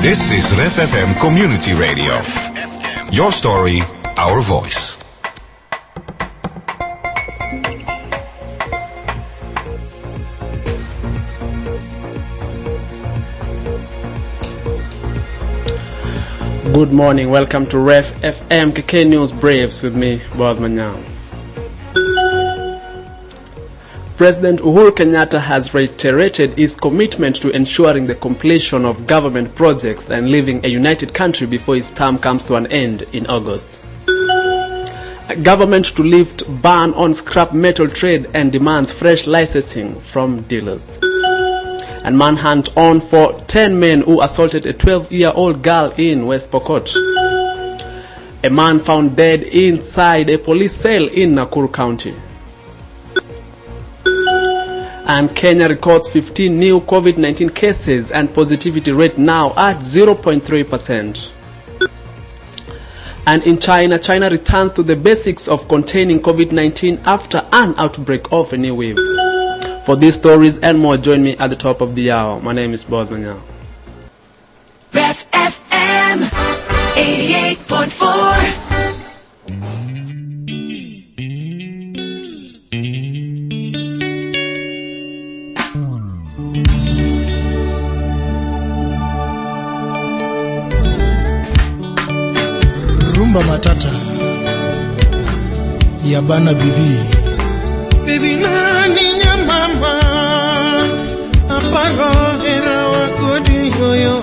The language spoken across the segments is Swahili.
This is Ref FM Community Radio. Your story, our voice. Good morning. Welcome to Ref FM KK News Braves with me, Bob Manyao. President Uhuru Kenyatta has reiterated his commitment to ensuring the completion of government projects and leaving a united country before his term comes to an end in August. Government to lift ban on scrap metal trade and demands fresh licensing from dealers. And manhunt on for 10 men who assaulted a 12-year-old girl in West Pokot. A man found dead inside a police cell in Nakuru County. And Kenya records 15 new COVID-19 cases and positivity rate now at 0.3%. And in China, China returns to the basics of containing COVID-19 after an outbreak of a new wave. For these stories and more, join me at the top of the hour. My name is Bob Manyao. Ref FM 88.4. rumba matata ya bana bivi bivi nani nyamama aparo hera wakodi yoyo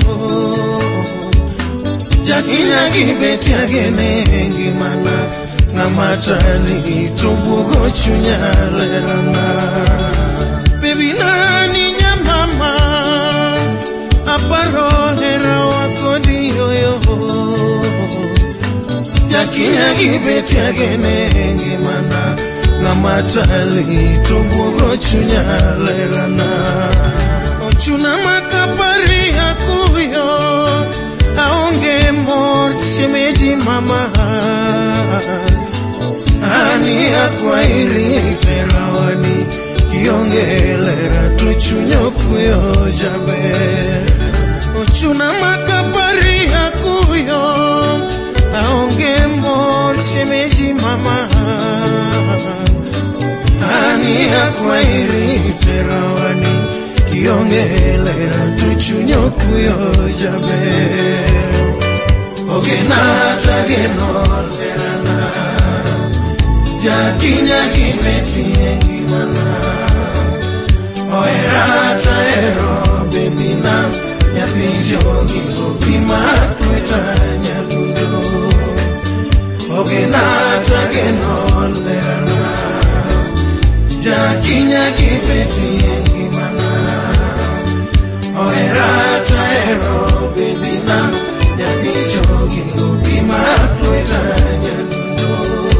jakinyagi betiagene ngimana ng'amatali tubugo chunyalerana bibi nani nyamama aparo hera wakodi yoyo jakinyagi betiagene ngimana ng'amatali tobuogo chunya lerana ochuna makapari akuyo aonge mor shemeji mama ani akwairi terawani kionge lera to chunyo kuyo jaber ochuna makapari akuyo aonge mor shemeji mama ani akwairi terawani kionge lera to chunyo kuyo jaber ogenata geno lerana jakinya gimetie ngimana oherata ero bebina nyathi jogi opima kweta nyadundo ogenata geno lerana jakinya gimetie ngimana oherata ero bebina nyathi jogi opima kweta nyadundo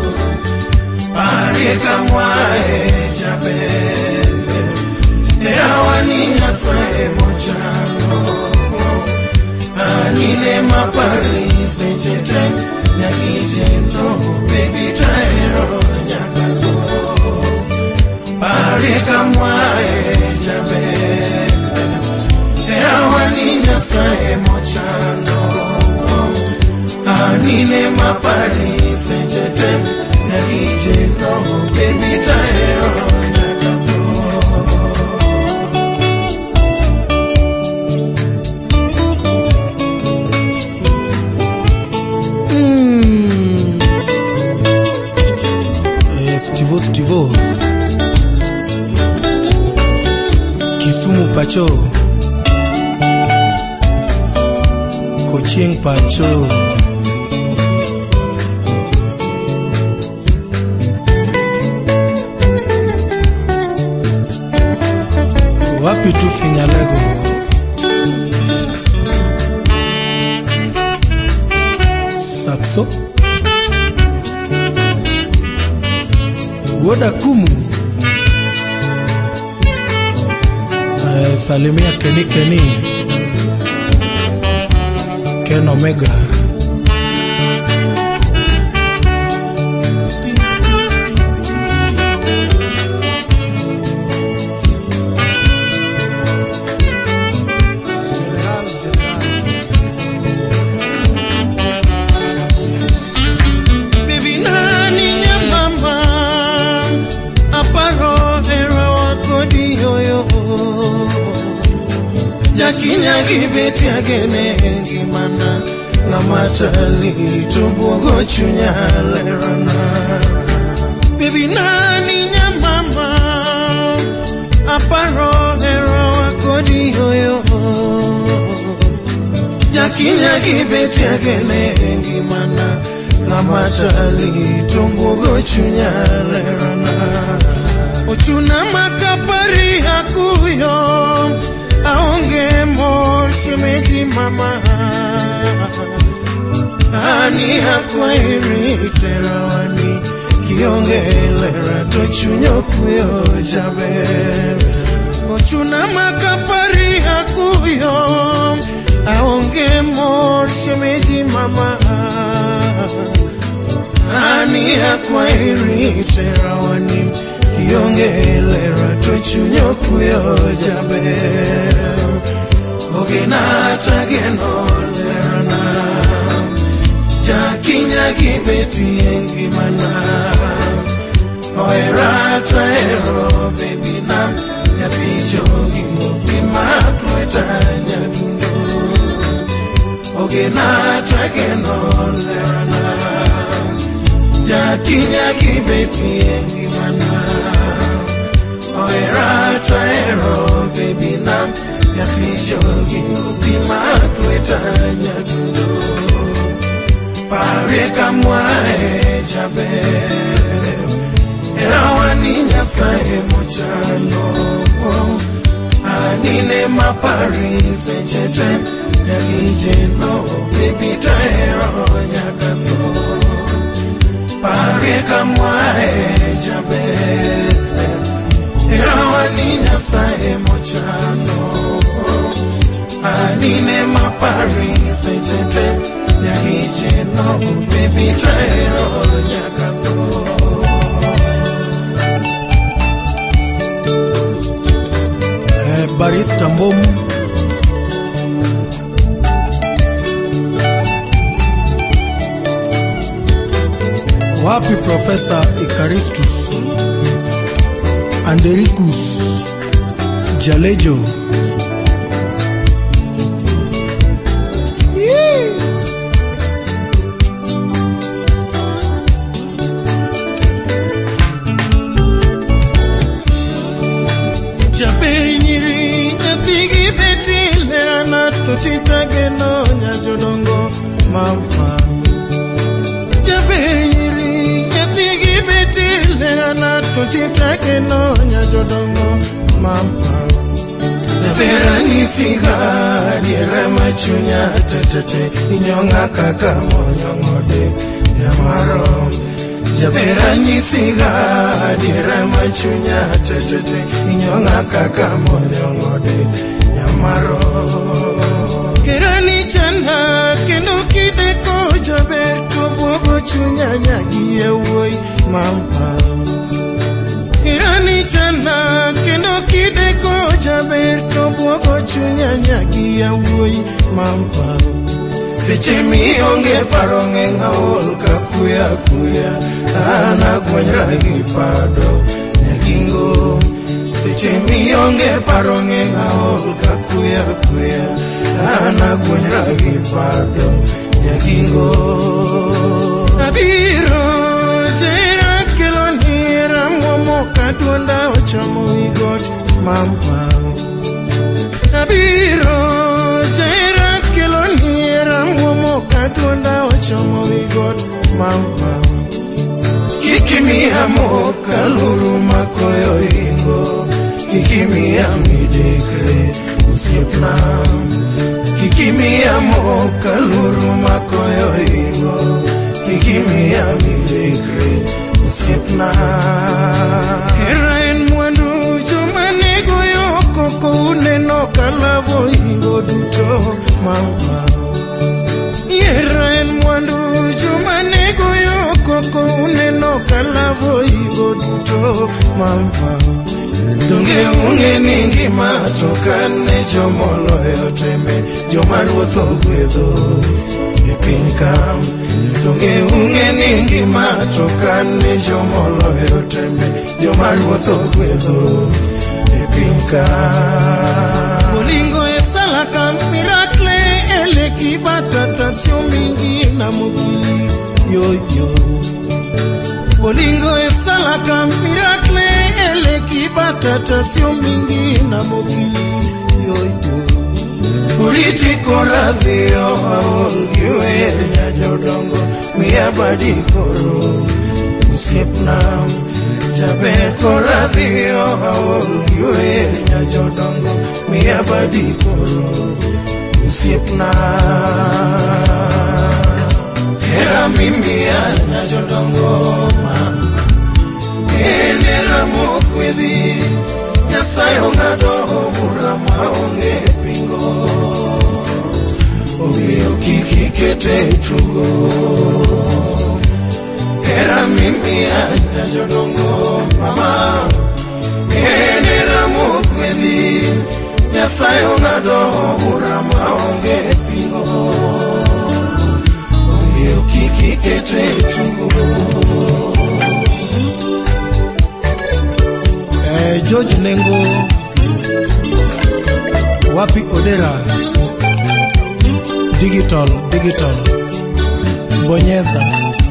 pare kamwae jaber erawani nyasaye mochano anine mapari sechete nyakitendo bebitaero nyakako pare kamwae jaber erawani nyasaye mochano anine mapari sechete nyakitendo bebitaero nyakako Mm. Eh, Stivo Stivo Kisumu Pacho Kochieng Pacho Wapi tu Finyalego Saxo Woda Kumu eh, Salimia Keni Keni Ken Omega General, General. jakinya gibeti agene ngimana ng'ama tali to buogo chunya lerana bebi nani nyamama aparo hero akodi yoyo jakinya gibeti agene ngimana ng'ama tali to buogo chunya lerana ochuna makapari akuyo aonge mor shemeji mama ani akwairi terawani kionge lera to chunyo kuyo jaber ochuna makapari akuyo aonge mor shemeji mama ani akwairi terawani kionge lera to chunyo kuyo jaber ogenata geno lerana jakinya gibeti engimana oerata ero bebi na nyathicho gimobi makweta nyadundo ogenata geno lerana jakinya gibeti engimana oerata ero bebi na nyathicho gimobi makweta nyadundo pare kamwae jaber erawani nyasaye mochano anine mapari sechete nyagijeno bebita ero nyaka tho pare kamwae jaber erawani nyasaye mochano anine mapari sechete nyahijeno bebita ero nyaka tho eh, barista mbom wapi profesa ikaristus andericus jalejo Yee! jabenyiri nyathigi beti lerana totitageno nyajodongo mama jabenyiri nyathigi beti lerana totitageno nyajodongo mama jaberanyisiga diere machunya tetete inyong'a kaka monyong'ode nyamaro jaberanyisiga diere machunya tetete inyong'a kaka monyong'ode nyamaro herani chanda kendo kideko jaber to buogo chunya nyagi yawuoyi mama irani chanda kendo kideko jaber to buogo chunya nyagi yawuoyi mama seche mionge paro ng'eng' aol ka kuya kuya an agwenyra gi pado nyagingo seche mionge paro ng'eng' aol ka kuya kuya an agwenyra gi pado nyagingo abiro jera kelo ni ramuomo ka duonda ochomo wigot mama abiro jera kelo ni ramuomo ka duonda ochomo wigot mama kikimiya moka luru makoyo ingo kikimiya midekre osiepna kikimiya moka luru makoyo ingo kikimiya midekre osiepna hera en mwandu joma negoyo koko uneno kalavo ingo duto mama hera en mwandu joma negoyo koko uneno kalavo ingo duto mama donge ung'e ni ngima to kan ne jomoloyo tembe joma ruoth ogwedho e piny kam donge ung'e ni ngima to kan ne jomoloyo tembe joma ruoth ogwedho e piny ka bolingo esalaka miracle eleki batatasio mingi na mokili yoyo bolingo esalaka miracle eleki batatasio mingi na mokili yoyo uritikoradhio aolgiwer nyajodongo miabadikoro usiepna jaber koradhio aolgiwer nyajodongo miabadikoro usiepna hera mimia nyajodongo mama enera mokwedhi nyasayo ng'ado bura maonge pingo omiyo kik ikete tugo hera mimi anya jodongo mama enera mokwedhi nyasayo ng'ado bura maonge pingo omiyo kik ikete tugo eh, George Nengo wapi Odera digital digital bonyeza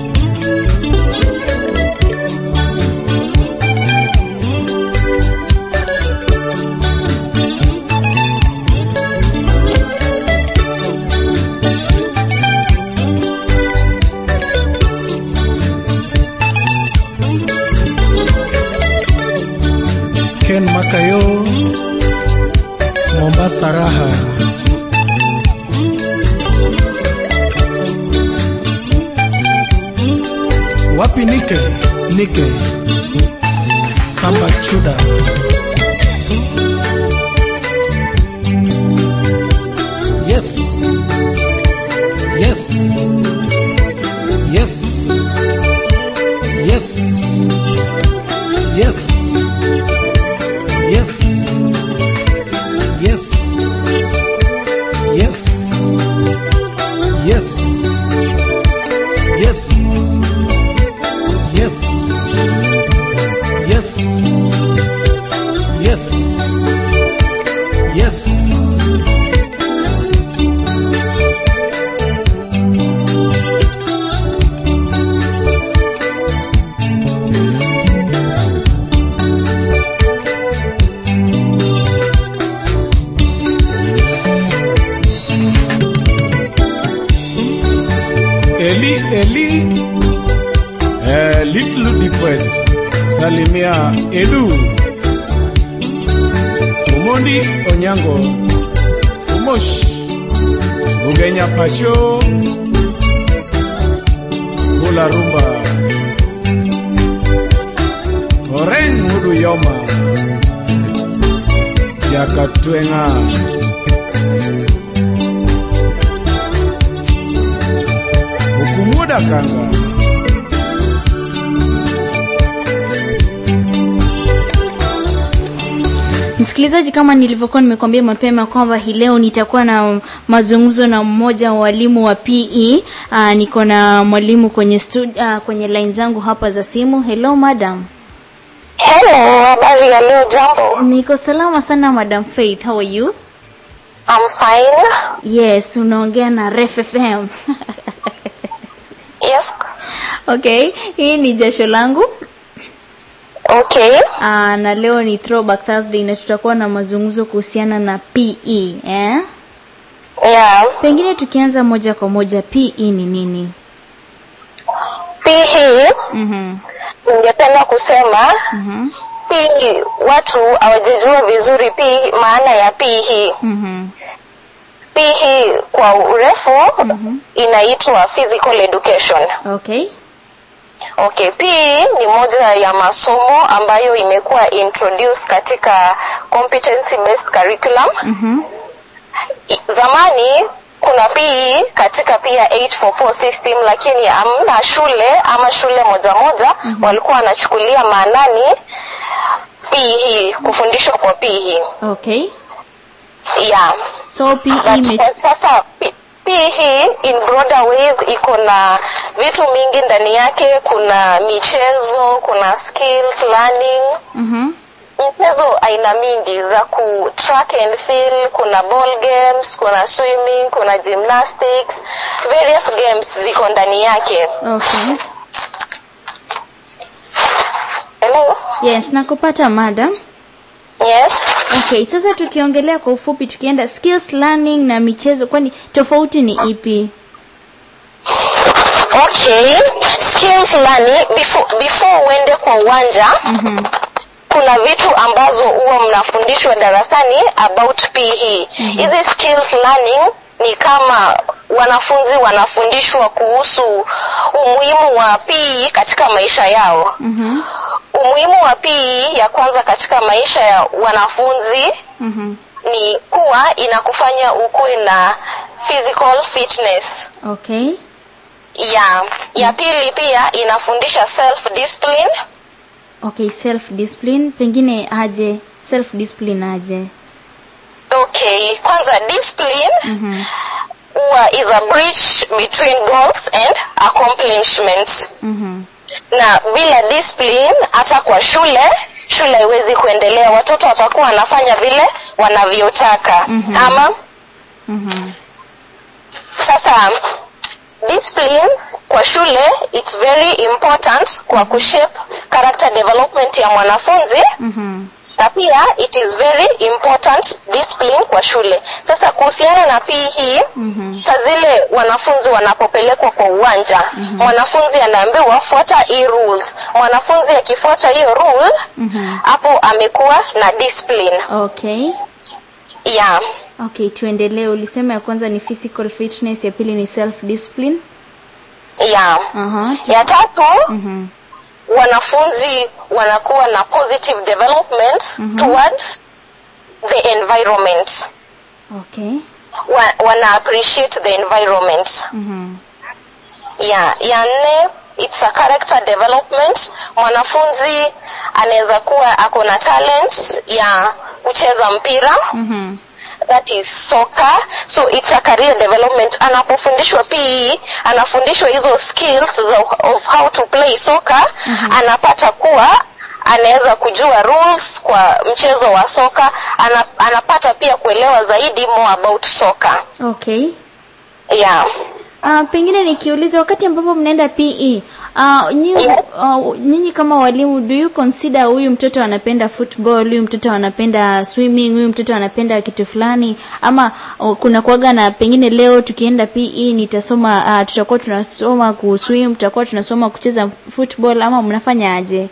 Ken Makayo Mombasa Raha wapi Nike Nike Samba Chuda Yes Yes Yes Yes Yes Yes. Yes. Yes. Yes. Yes. Yes. Yes. Yes. Yes. Eli Eli eh, little depressed salimia Edu Umondi Onyango Umosh Ugenya Pacho Kula Rumba Oren Mudu Yoma Jakatwenga Ukumuda Kanga Msikilizaji, kama nilivyokuwa nimekuambia mapema kwamba hii leo nitakuwa na mazungumzo na mmoja wa walimu wa PE. Uh, niko na mwalimu kwenye stud, uh, kwenye line zangu hapa za simu. Hello madam. Hello, habari ya leo jambo. Niko salama sana madam Faith. How are you? I'm fine. Yes, unaongea na Ref FM. Yes. okay, hii ni jasho langu. Okay. Uh, na leo ni throwback Thursday na tutakuwa na mazungumzo kuhusiana na PE, eh? Yeah. Pengine tukianza moja kwa moja PE ni nini? PE Mhm. ningependa kusema Mhm. PE watu hawajajua vizuri PE maana ya PE. Mhm. PE kwa urefu inaitwa physical education. Okay. Okay, PE ni moja ya masomo ambayo imekuwa introduced katika competency based curriculum. Mhm. I- zamani kuna PE katika pia 844 system lakini hamna shule ama shule moja moja mm-hmm. walikuwa wanachukulia maanani PE kufundishwa kwa PE Okay. yeah So PE but ime kwa sasa P- PE in broader ways iko na vitu mingi ndani yake kuna michezo kuna skills learning Mhm. mchezo aina mingi za ku track and field kuna ball games kuna swimming kuna gymnastics various games ziko ndani yake okay hello yes nakupata madam yes okay sasa tukiongelea kwa ufupi tukienda skills learning na michezo kwani tofauti ni ipi okay skills learning before, before uende kwa uwanja mm-hmm. kuna vitu ambazo huwa mnafundishwa darasani about PE. Hizi skills learning ni kama wanafunzi wanafundishwa kuhusu umuhimu wa PE katika maisha yao. Mm-hmm. Umuhimu wa PE ya kwanza katika maisha ya wanafunzi Mm-hmm. ni kuwa inakufanya ukuwe na physical fitness. okay Ya, ya pili pia inafundisha self discipline. okay self discipline pengine aje self discipline aje Okay, kwanza discipline Mhm. huwa is a bridge between goals and accomplishment. Mhm. Na bila discipline hata kwa shule shule haiwezi kuendelea, watoto watakuwa wanafanya vile wanavyotaka. Mhm. Ama Mhm. sasa discipline kwa shule it's very important kwa kushape character development ya mwanafunzi Mhm. na pia it is very important discipline kwa shule sasa kuhusiana na PE hii Mhm. saa zile wanafunzi wanapopelekwa kwa uwanja mwanafunzi anaambiwa fuata hii rules mwanafunzi akifuata hiyo rule Mhm. hapo amekuwa na discipline okay yeah okay tuendelee ulisema ya kwanza ni physical fitness ya pili ni self discipline yeah Aha. ya tatu Mhm. wanafunzi wanakuwa na positive development towards the environment okay wa, wana appreciate the environment Mhm. ya ya nne it's a character development mwanafunzi anaweza kuwa ako na talent ya kucheza mpira Mhm. that is soccer so it's a career development anapofundishwa PE anafundishwa hizo skills of, of how to play soccer anapata kuwa anaweza kujua rules kwa mchezo wa soka ana, anapata pia kuelewa zaidi more about soccer okay yeah Uh, pengine nikiuliza wakati ambapo mnaenda PE uh, nyinyi, uh, nyinyi kama walimu do you consider huyu mtoto anapenda football huyu mtoto anapenda swimming huyu mtoto anapenda kitu fulani ama uh, kuna kuaga na pengine leo tukienda PE nitasoma uh, tutakuwa tunasoma kuswim tutakuwa tunasoma kucheza football ama mnafanya aje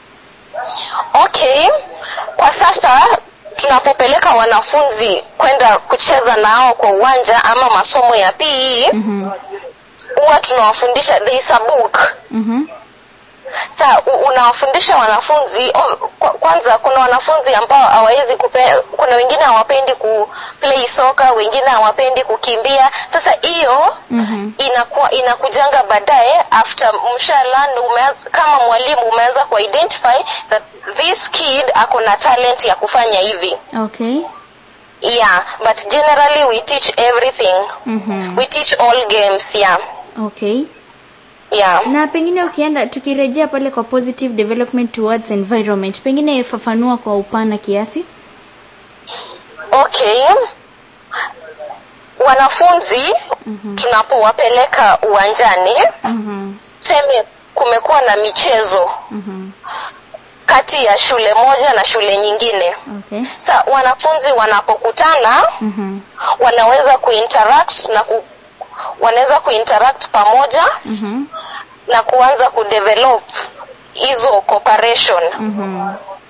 okay kwa sasa tunapopeleka wanafunzi kwenda kucheza nao kwa uwanja ama masomo ya PE huwa tunawafundisha there is a book Mhm. sa u- unawafundisha wanafunzi oh, kwa- kwanza kuna wanafunzi ambao hawawezi kupe kuna wengine hawapendi ku play soka wengine hawapendi kukimbia sasa hiyo Mhm. inakuwa inakujanga baadaye after mshalan umeanza kama mwalimu umeanza ku identify that this kid ako na talent ya kufanya hivi okay yeah but generally we teach everything Mhm. we teach all games yeah okay yeah na pengine ukienda tukirejea pale kwa positive development towards environment pengine fafanua kwa upana kiasi okay wanafunzi tunapowapeleka uwanjani Mhm. seme kumekuwa na michezo Mhm. kati ya shule moja na shule nyingine okay sa wanafunzi wanapokutana Mhm. wanaweza kuinteract na ku, wanaweza kuinteract pamoja Mhm. na kuanza kudevelop hizo cooperation Mhm.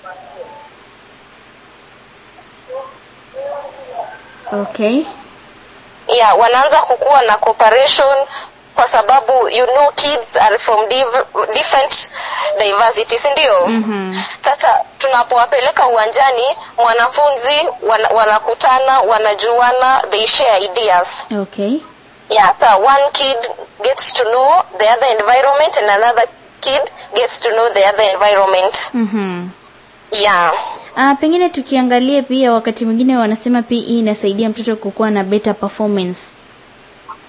okay yeah wanaanza kukuwa na cooperation kwa sababu you know kids are from div- different diversity si ndio Mhm. sasa tunapowapeleka uwanjani mwanafunzi wana, wanakutana wanajuana they share ideas okay yeah so one kid gets to know the other environment and another kid gets to know the other environment Mhm. yeah Ah, pengine tukiangalia pia wakati mwingine wanasema PE inasaidia mtoto kukuwa na better performance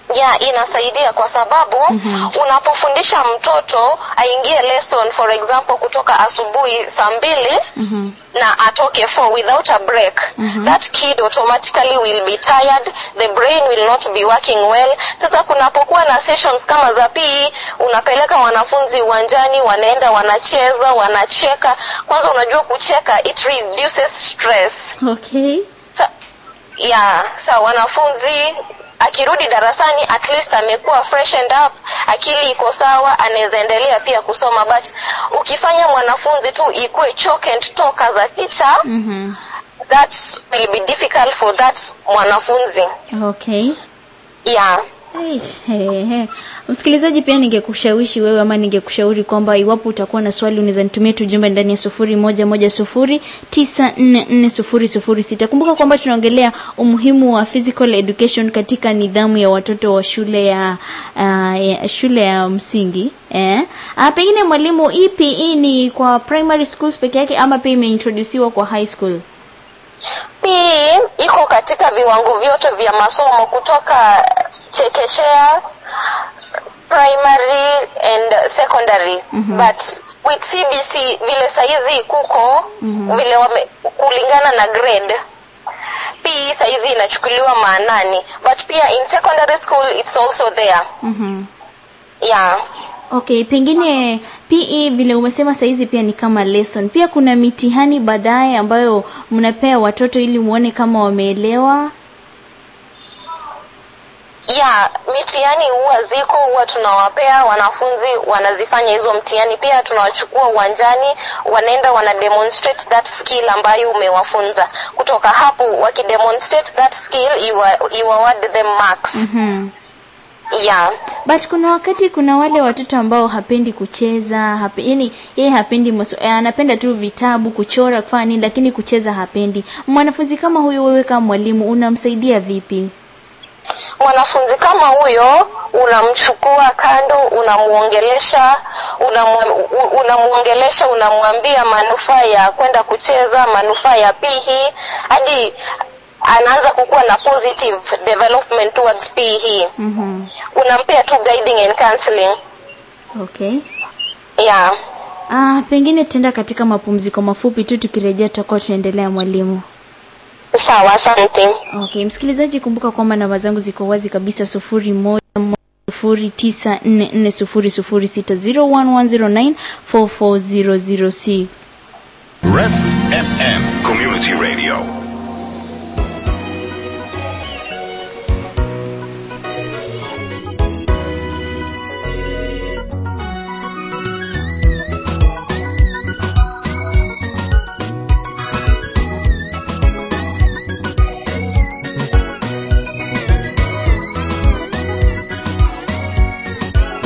ya inasaidia kwa sababu mm-hmm. unapofundisha mtoto aingie lesson for example kutoka asubuhi saa mbili mm-hmm. na atoke four without a break mm-hmm. that kid automatically will be tired the brain will not be working well sasa kunapokuwa na sessions kama za PE unapeleka wanafunzi uwanjani wanaenda wanacheza wanacheka kwanza unajua kucheka it reduces stress okay sa, ya sa wanafunzi akirudi darasani at least amekuwa freshened up akili iko sawa anaweza endelea pia kusoma but ukifanya mwanafunzi tu ikuwe chalk and talk as a teacher mm-hmm. that will be difficult for that mwanafunzi okay yeah Eish, he, he. msikilizaji pia ningekushawishi wewe ama ningekushauri kwamba iwapo utakuwa na swali unaweza nitumia tujumbe ndani ya sufuri moja moja sufuri tisa nne nne sufuri sufuri sita kumbuka kwamba tunaongelea umuhimu wa physical education katika nidhamu ya watoto wa shule ya, uh, ya shule ya msingi eh? uh, pengine mwalimu hii PE ni kwa primary schools peke yake ama pia imeintrodusiwa kwa high school PE iko katika viwango vyote vya masomo kutoka chekechea primary and secondary mm-hmm. but with CBC vile saizi kuko mm-hmm. vile wame, kulingana na grade PE saizi inachukuliwa maanani but pia in secondary school it's also there mm-hmm. yeah okay pengine pe vile umesema saizi pia ni kama lesson pia kuna mitihani baadaye ambayo mnapea watoto ili muone kama wameelewa ya mitihani huwa ziko huwa tunawapea wanafunzi wanazifanya hizo mtihani pia tunawachukua uwanjani wanaenda wana demonstrate that skill ambayo umewafunza kutoka hapo wakidemonstrate that skill you, are, you award them marks mm-hmm. yeah but kuna wakati kuna wale watoto ambao hapendi kucheza hape, yani yeye hapendi maso, eh, anapenda tu vitabu kuchora kufanya nini lakini kucheza hapendi mwanafunzi kama huyo wewe kama mwalimu unamsaidia vipi mwanafunzi kama huyo unamchukua kando unamuongelesha unamu- unamuongelesha unamwambia manufaa ya kwenda kucheza manufaa ya pihi hadi anaanza kukuwa na positive development towards PE. mm-hmm. Unampea tu guiding and counseling. okay Yeah. ah, pengine tutaenda katika mapumziko mafupi tu tukirejea tutakuwa tunaendelea mwalimu Sawa, asante. okay msikilizaji kumbuka kwamba namba zangu ziko wazi kabisa sufuri moja moja sufuri tisa nne nne sufuri sufuri sita zero one one zero nine four four zero zero six Ref FM Community Radio.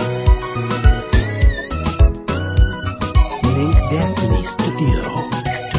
Link Destiny Studio.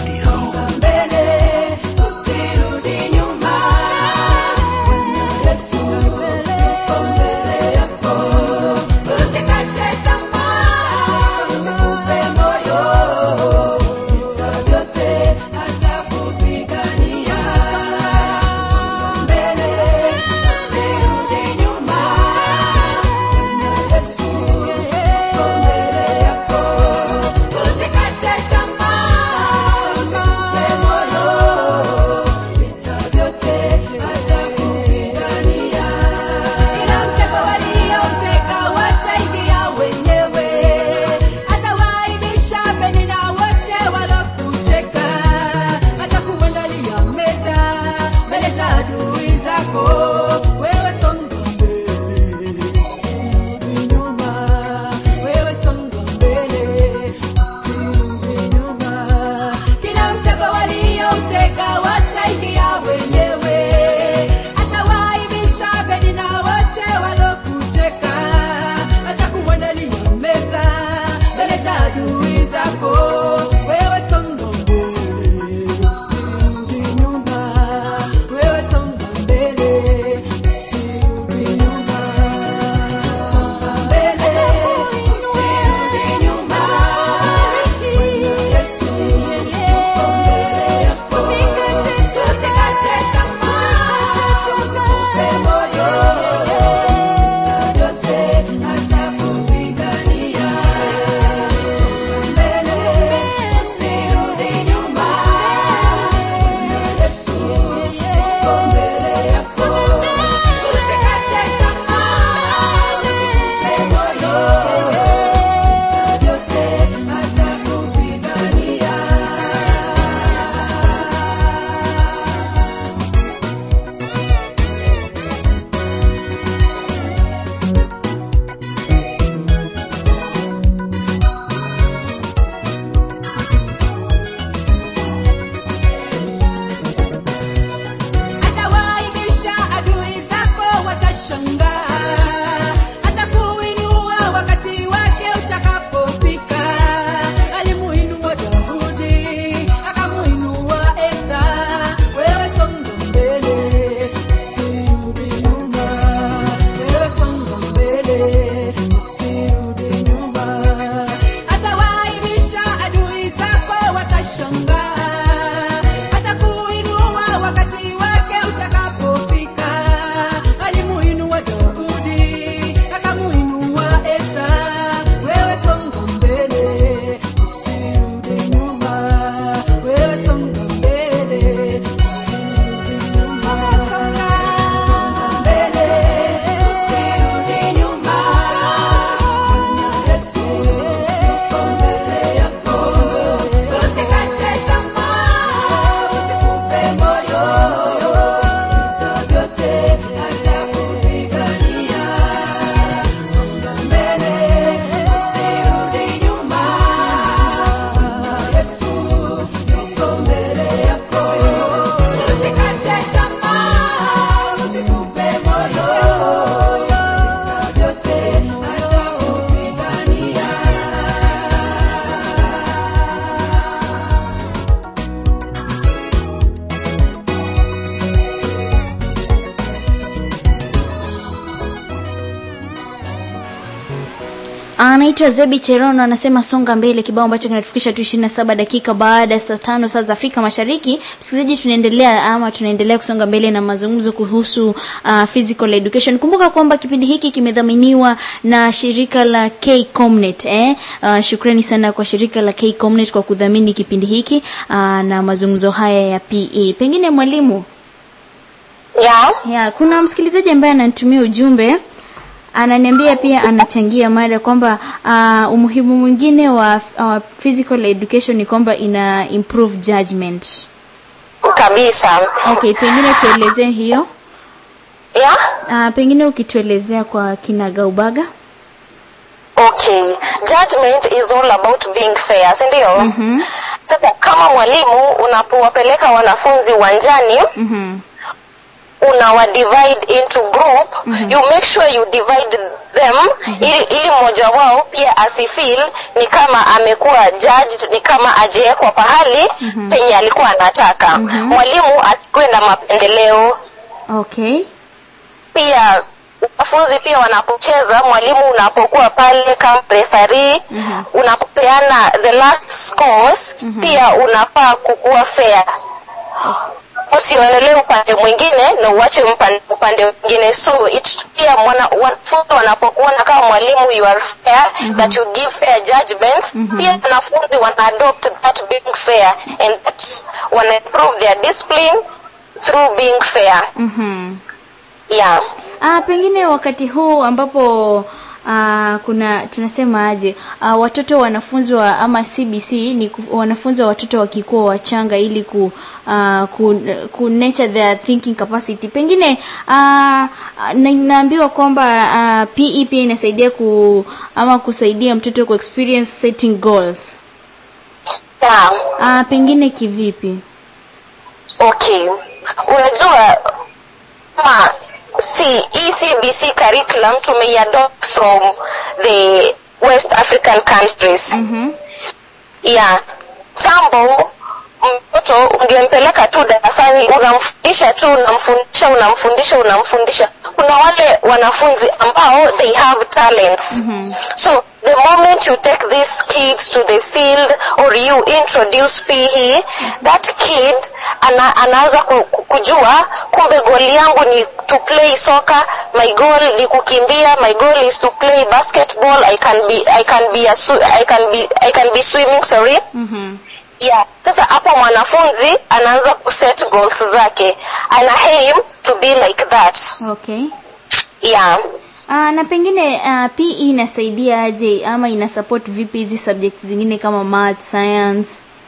anaitwa zebi cherono anasema songa mbele kibao ambacho kinatufikisha tu ishirini na saba dakika baada ya saa tano saa za afrika mashariki msikilizaji tunaendelea ama tunaendelea kusonga mbele na mazungumzo kuhusu uh, physical education kumbuka kwamba kipindi hiki kimedhaminiwa na shirika la kcomnet eh? uh, shukrani sana kwa shirika la kcomnet kwa kudhamini kipindi hiki uh, na mazungumzo haya ya pe pengine mwalimu yeah. ya kuna msikilizaji ambaye ananitumia ujumbe ananiambia pia anachangia mada kwamba uh, umuhimu mwingine wa uh, physical education ni kwamba ina improve judgment kabisa okay pengine tuelezee hiyo yeah? uh, pengine ukituelezea kwa kinagaubaga okay judgment is all about being fair si ndio mm-hmm. sasa kama mwalimu unapowapeleka wanafunzi uwanjani Mm-hmm. unawa divide into group mm-hmm. you make sure you divide them mm-hmm. ili, ili mmoja wao pia asifeel ni kama amekuwa judged ni kama ajewekwa pahali mm-hmm. penye alikuwa anataka mm-hmm. mwalimu asikuwe na mapendeleo okay pia wanafunzi pia wanapocheza mwalimu unapokuwa pale kama referee mm-hmm. unapopeana the last scores mm-hmm. pia unafaa kukuwa fair usionelee upande mwingine na uache upande, upande mwingine so it, pia mwana, wanafunzi wanapokuona kama mwalimu you are fair mm-hmm. that you give fair judgments mm-hmm. pia wanafunzi wana adopt that being fair and that wana improve their discipline through being fair mm-hmm. yeah Ah, pengine wakati huu ambapo Uh, kuna tunasema aje uh, watoto wanafunzwa ama CBC ni ku- wanafunzi wa watoto wakikuwa wachanga ili ku, uh, ku, ku nurture their thinking capacity pengine uh, na, naambiwa kwamba uh, PE pia inasaidia ku ama kusaidia mtoto ku experience setting goals yeah uh, pengine kivipi okay unajua kama si hii cbc curriculum tumeiadopt from the west african countries mm-hmm. yeah tambo mtoto ungempeleka tu darasani unamfundisha tu unamfundisha unamfundisha unamfundisha kuna wale wanafunzi ambao they have talents mm-hmm. so the moment you take these kids to the field or you introduce PE that kid ana, anaanza ku, ku- kujua kumbe goli yangu ni to play soccer my goal ni kukimbia my goal is to play basketball I can be I can be a, swi- I can be I can be swimming sorry Mm-hmm. yeah sasa hapo mwanafunzi anaanza kuset goals zake ana aim to be like that okay yeah Uh, na pengine uh, PE inasaidia aje ama ina support vipi hizi subjects zingine kama math, science?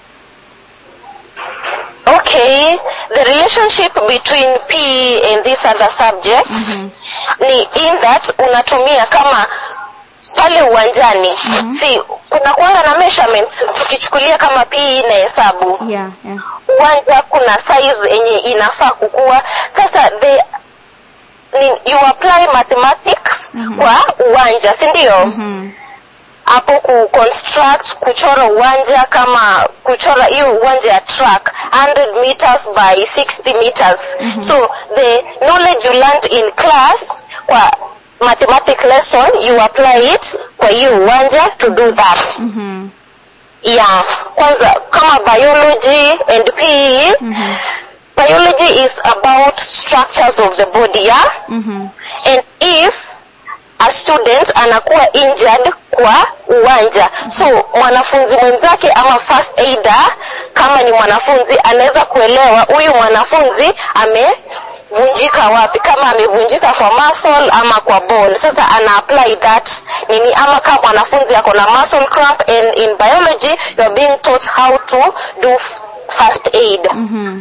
okay the relationship between PE and these other subjects ni in that unatumia kama pale uwanjani si kuna kuanga na measurements tukichukulia kama PE na hesabu Yeah, yeah. uwanja kuna size yenye inafaa kukua sasa the ni, you apply mathematics kwa uwanja si ndio hapo ku construct kuchora uwanja kama kuchora hiyo uwanja ya track 100 meters by 60 meters so the knowledge you learned in class kwa mathematic lesson you apply it kwa hiyo uwanja to do that Mhm. yeah kwanza kama biology and PE biology is about structures of the body yeah Mhm. and if a student anakuwa injured kwa uwanja so mwanafunzi mwenzake ama first aider kama ni mwanafunzi anaweza kuelewa huyu mwanafunzi amevunjika wapi kama amevunjika kwa muscle ama kwa bone sasa ana apply that nini ama kama mwanafunzi ako na muscle cramp and in biology you are being taught how to do f- first aid Mhm.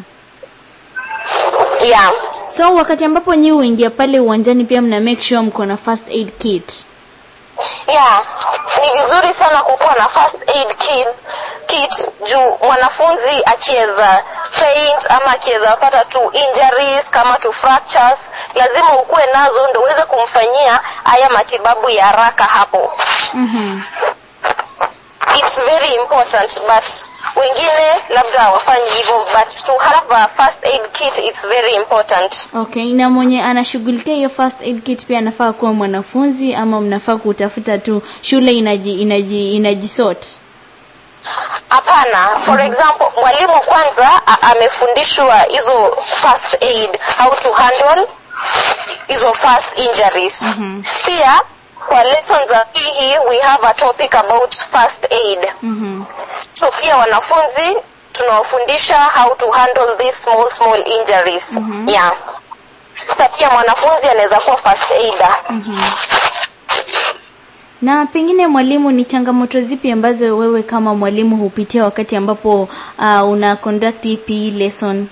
yeah So wakati ambapo nyi huingia pale uwanjani pia mna make sure mko na first aid kit. yeah ni vizuri sana kukuwa na first aid kit, kit juu mwanafunzi akiweza faint ama akiweza pata tu injuries kama tu fractures lazima ukuwe nazo ndo uweze kumfanyia haya matibabu ya haraka hapo Mhm. it's very important but wengine labda hawafanyi hivyo but to have a first aid kit it's very important okay na mwenye anashughulikia hiyo first aid kit pia anafaa kuwa mwanafunzi ama mnafaa kutafuta tu shule inaji inaji inajisort hapana for example mwalimu kwanza a- amefundishwa hizo first aid how to handle hizo first injuries mm-hmm. pia kwa lessons za hii we have a topic about first aid mm-hmm. so pia wanafunzi tunawafundisha how to handle these small small injuries mm-hmm. yeah sasa pia mwanafunzi anaweza kuwa first aider na pengine mwalimu ni changamoto zipi ambazo wewe kama mwalimu hupitia wakati ambapo uh, una conduct hii PE lesson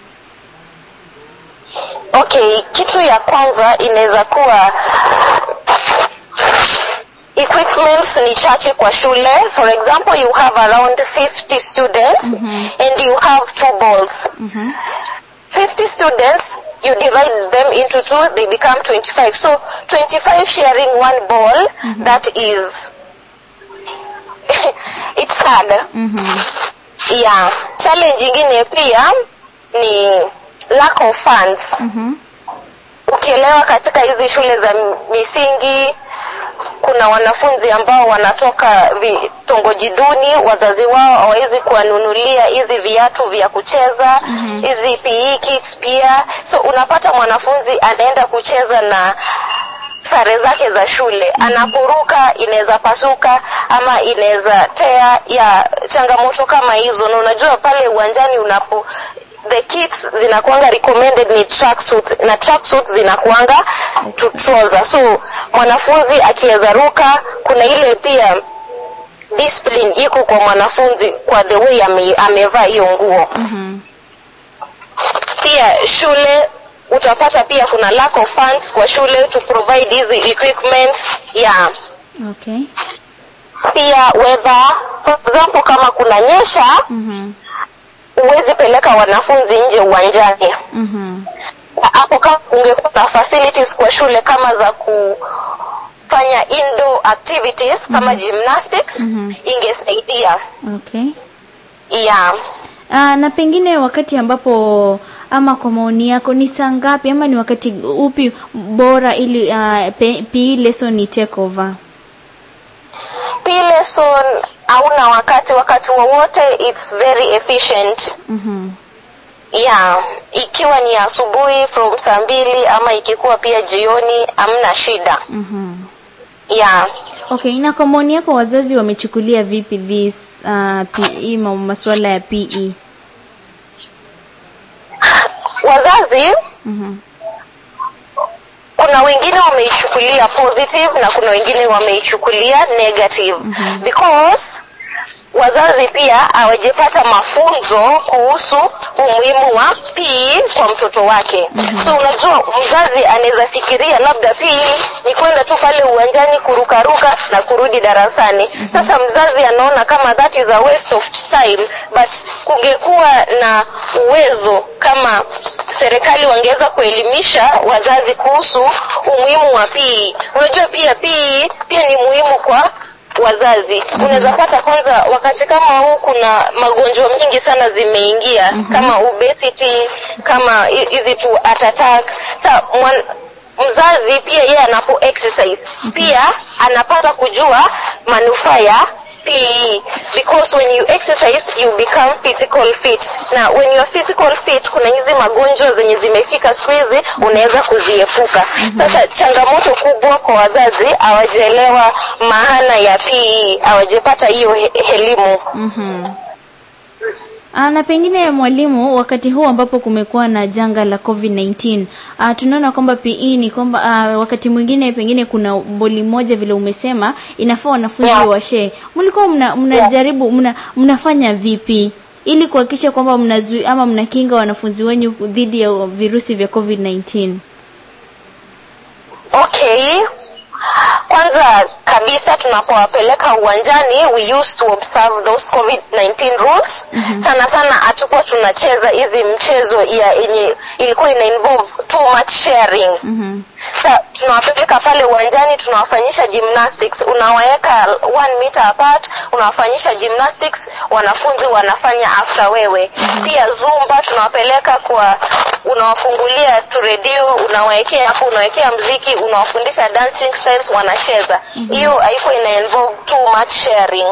okay kitu ya kwanza inaweza kuwa equipments ni chache kwa shule for example you have around 50 students and you have two balls 50 students you divide them into two they become 25 so 25 sharing one ball that is it's hard yeah challenge ingine pia ni lack of funds ukielewa katika hizi shule za misingi kuna wanafunzi ambao wanatoka vitongoji duni wazazi wao hawawezi kuwanunulia hizi viatu vya kucheza hizi mm-hmm. PE kits pia so unapata mwanafunzi anaenda kucheza na sare zake za shule anaporuka inaweza pasuka ama inaweza tea ya changamoto kama hizo na unajua pale uwanjani unapo the kits zinakuanga recommended ni tracksuits na tracksuits zinakuanga to trouser so mwanafunzi akiweza ruka kuna ile pia discipline iko kwa mwanafunzi kwa the way ame, amevaa hiyo nguo mm-hmm. pia shule utapata pia kuna lack of funds kwa shule to provide hizi equipments yeah okay pia weather for example kama kuna nyesha mm-hmm. huwezi peleka wanafunzi nje uwanjani Mm-hmm. hapo kama kungekuwa na facilities kwa shule kama za kufanya indoor activities kama gymnastics Mhm. ingesaidia okay yeah Aa, na pengine wakati ambapo ama kwa maoni yako ni saa ngapi ama ni wakati upi bora ili uh, pe, PE lesson ni take over P lesson hauna wakati wakati wowote it's very efficient mm-hmm. yeah ikiwa ni asubuhi from saa mbili ama ikikuwa pia jioni hamna shida Mm-hmm. yeah okay na kwa maoni yako wazazi wamechukulia vipi this uh, PE ma- masuala ya PE wazazi mm-hmm. kuna wengine wameichukulia positive na kuna wengine wameichukulia negative mm-hmm. because wazazi pia hawajapata mafunzo kuhusu umuhimu wa PE kwa mtoto wake mm-hmm. so unajua mzazi anaweza fikiria labda PE ni kwenda tu pale uwanjani kurukaruka na kurudi darasani mm-hmm. sasa mzazi anaona kama that is a waste of time but kungekuwa na uwezo kama serikali wangeweza kuelimisha wazazi kuhusu umuhimu wa PE unajua pia PE pia ni muhimu kwa wazazi unaweza pata kwanza wakati kama huu kuna magonjwa mengi sana zimeingia mm-hmm. kama obesity kama hi- hizi tu heart attack sa mwan, mzazi pia yeye anapo exercise pia anapata kujua manufaa ya PE because when you exercise you become physical fit na when you are physical fit kuna hizi magonjwa zenye zimefika siku hizi unaweza kuziepuka sasa changamoto kubwa kwa wazazi hawajaelewa maana ya PE hawajapata hiyo he- elimu Mm-hmm. Aa, na pengine mwalimu wakati huu ambapo kumekuwa na janga la covid-19 uh, tunaona kwamba pe ni kwamba uh, wakati mwingine pengine kuna boli moja vile umesema inafaa wanafunzi Yeah. washee mlikuwa mna, mnajaribu mna, mnafanya vipi ili kuhakikisha kwamba mnazui ama mnakinga wanafunzi wenyu dhidi ya virusi vya covid-19 okay kwanza kabisa tunapowapeleka uwanjani we used to observe those covid-19 rules mm-hmm. sana sana hatukuwa tunacheza hizi mchezo ya yenye ilikuwa ina involve too much sharing mm-hmm. sa tunawapeleka pale uwanjani tunawafanyisha gymnastics unawaweka one meter apart unawafanyisha gymnastics wanafunzi wanafanya after wewe pia zumba tunawapeleka kwa unawafungulia tu redio unawawekea hapo unawekea mziki unawafundisha dancing styles wanacheza hiyo haiko ina involve too much sharing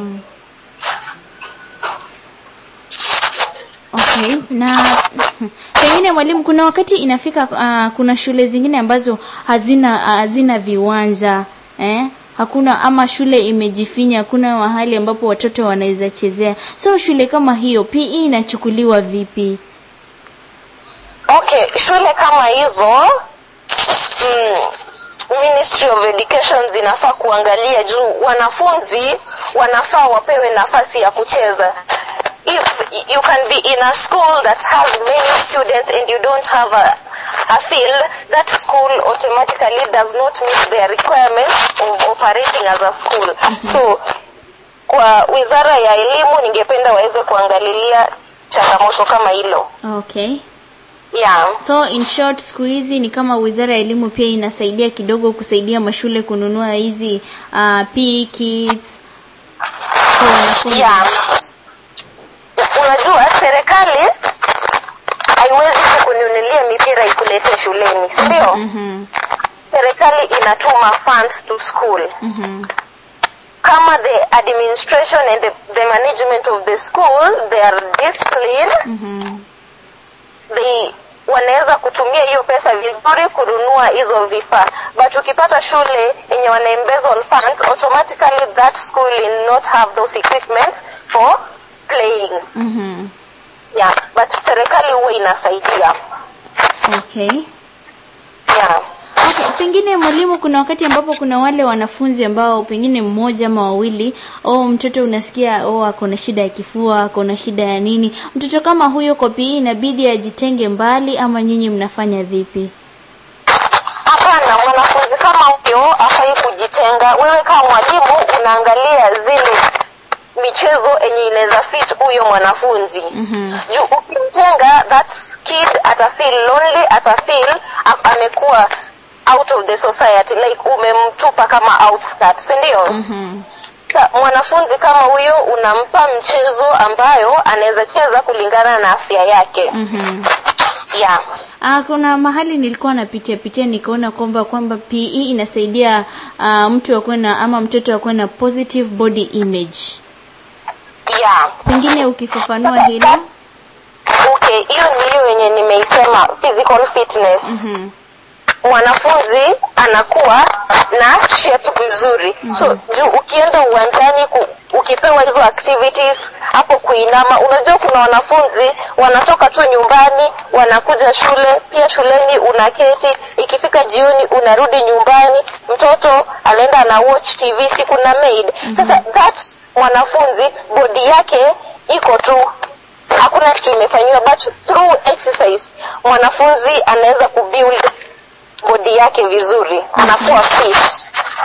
okay na pengine mwalimu kuna wakati inafika uh, kuna shule zingine ambazo hazina hazina viwanja eh? hakuna ama shule imejifinya hakuna mahali ambapo watoto wanaweza chezea so shule kama hiyo pe inachukuliwa vipi okay shule kama hizo mm, ministry of education zinafaa kuangalia juu wanafunzi wanafaa wapewe nafasi ya kucheza if you can be in a school that has many students and you don't have a, a field that school automatically does not meet the requirements of operating as a school so kwa wizara ya elimu ningependa waweze kuangalilia changamoto kama hilo okay yeah so in short siku hizi ni kama wizara ya elimu pia inasaidia kidogo kusaidia mashule kununua hizi uh, PE kits kwa wanafunzi. yeah unajua serikali haiwezi kukununulia mipira ikuletee shuleni si ndio Mhm, serikali inatuma funds to school mhm, kama the administration and the, the management of the school they are disciplined mhm. they wanaweza kutumia hiyo pesa vizuri kununua hizo vifaa but ukipata shule yenye wana embezzle funds automatically that school will not have those equipments for playing Mhm. yeah but serikali huwa inasaidia okay yeah Okay, pengine mwalimu, kuna wakati ambapo kuna wale wanafunzi ambao pengine mmoja ama wawili, oh mtoto unasikia oh ako na shida ya kifua, ako na shida ya nini. Mtoto kama huyo kwa PE inabidi ajitenge mbali, ama nyinyi mnafanya vipi? hapana mwanafunzi kama huyo afai kujitenga wewe kama mwalimu unaangalia zile michezo yenye inaweza fit huyo mwanafunzi Mhm. juu ukimtenga that kid atafeel lonely atafeel a- amekuwa out of the society like umemtupa kama outskirt si ndio Mhm. Sa, mwanafunzi kama huyo unampa mchezo ambayo anaweza cheza kulingana na afya yake Mhm. yeah Ah, kuna mahali nilikuwa napitia pitia nikaona kwamba kwamba PE inasaidia ah, mtu akuwe na ama mtoto akuwe na positive body image. yeah Pengine ukifafanua hilo. okay hiyo ni hiyo yenye nimeisema physical fitness Mhm. mwanafunzi anakuwa na shape mzuri so juu ukienda uwanjani ku, ukipewa hizo activities hapo kuinama unajua kuna wanafunzi wanatoka tu nyumbani wanakuja shule pia shuleni unaketi ikifika jioni unarudi nyumbani mtoto anaenda ana watch tv si kuna maid sasa that mwanafunzi bodi yake iko tu hakuna kitu imefanyiwa but through exercise mwanafunzi anaweza kubuild bodi yake vizuri anakuwa fit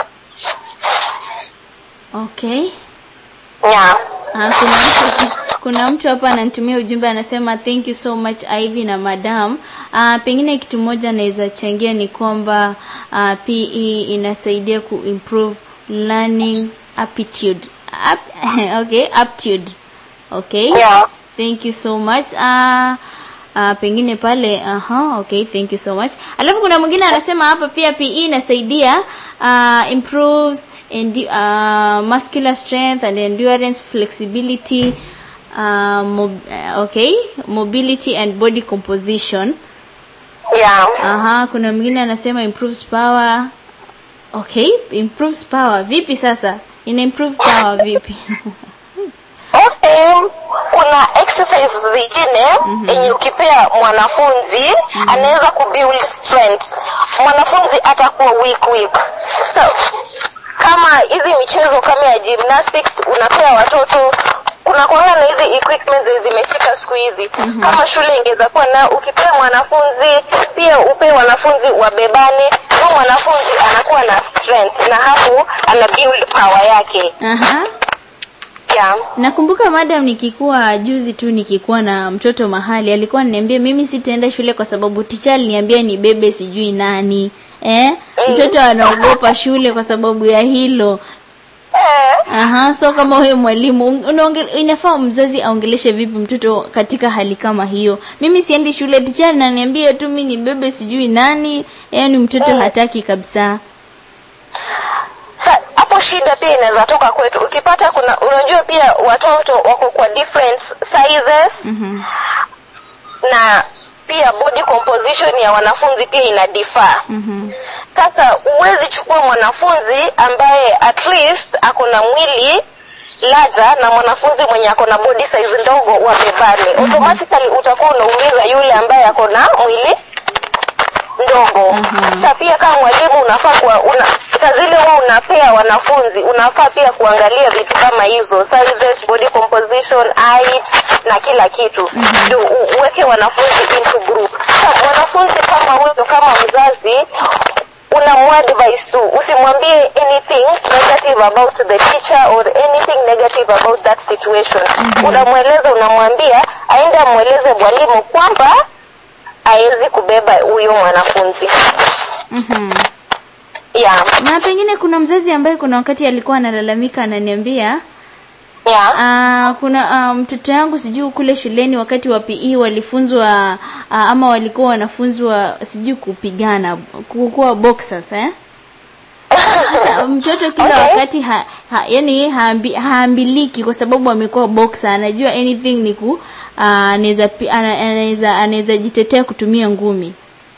Okay. yeah. Ah, kuna mtu kuna mtu hapa ananitumia ujumbe anasema thank you so much Ivy na madam. Ah, pengine kitu moja naweza changia ni kwamba ah, PE inasaidia ku improve learning aptitude. Ap okay, aptitude. Okay. Yeah. Thank you so much. Ah Uh, pengine pale aha okay thank you so much alafu kuna mwingine anasema hapa pia PE inasaidia uh, improves endi, uh, muscular strength and endurance flexibility uh, mob, uh, okay mobility and body composition Yeah. aha kuna mwingine anasema improves power okay improves power vipi sasa ina improve power vipi Okay. kuna exercise zingine yenye ukipea mwanafunzi anaweza kubuild strength mwanafunzi atakuwa weak weak so kama hizi michezo kama ya gymnastics unapea watoto kuna kuanga na hizi equipment zenye zimefika siku hizi kama shule ingeweza kuwa na ukipea mwanafunzi pia upee wanafunzi wabebane huyo mwanafunzi anakuwa na strength na hapo ana build power yake aha yeah. Nakumbuka madam nikikuwa juzi tu nikikuwa na mtoto mahali alikuwa ananiambia mimi sitaenda shule kwa sababu ticha aliniambia nibebe sijui nani eh mtoto anaogopa shule kwa sababu ya hilo eh, Aha, so kama wewe mwalimu un- unaonge- inafaa mzazi aongeleshe vipi mtoto katika hali kama hiyo. Mimi siendi shule, ticha ananiambia tu mimi ni bebe sijui nani, yaani mtoto hataki kabisa. sa hapo shida pia inaweza toka kwetu ukipata kuna unajua pia watoto wako kwa different sizes Mhm. na pia body composition ya wanafunzi pia ina differ Mhm. sasa huwezi chukua mwanafunzi ambaye at least ako na mwili laja na mwanafunzi mwenye ako na body size ndogo wabebane automatically utakuwa unaumiza yule ambaye ako na mwili ndogo Mhm. sa pia kama mwalimu unafaa kuwa una, saa zile huwa unapea wanafunzi unafaa pia kuangalia vitu kama hizo sizes body composition height na kila kitu ndio u- uweke wanafunzi into group sa mwanafunzi kama huyo kama mzazi unamuadvise tu usimwambie anything negative about the teacher or anything negative about that situation unamweleza unamwambia aende amweleze mwalimu kwamba hawezi kubeba huyo mwanafunzi Mhm. yeah. Na pengine kuna mzazi ambaye kuna wakati alikuwa analalamika ananiambia Yeah. Ah, kuna ah, mtoto yangu sijui kule shuleni wakati wa PE walifunzwa ah, ama walikuwa wanafunzwa sijui kupigana kuwa boxers eh Ah, mtoto kila Okay. wakati ha, ha, yani haambi, haambiliki kwa sababu amekuwa boxer anajua anything ni ku ah, anaweza pi- ana- anaweza anaweza jitetea kutumia ngumi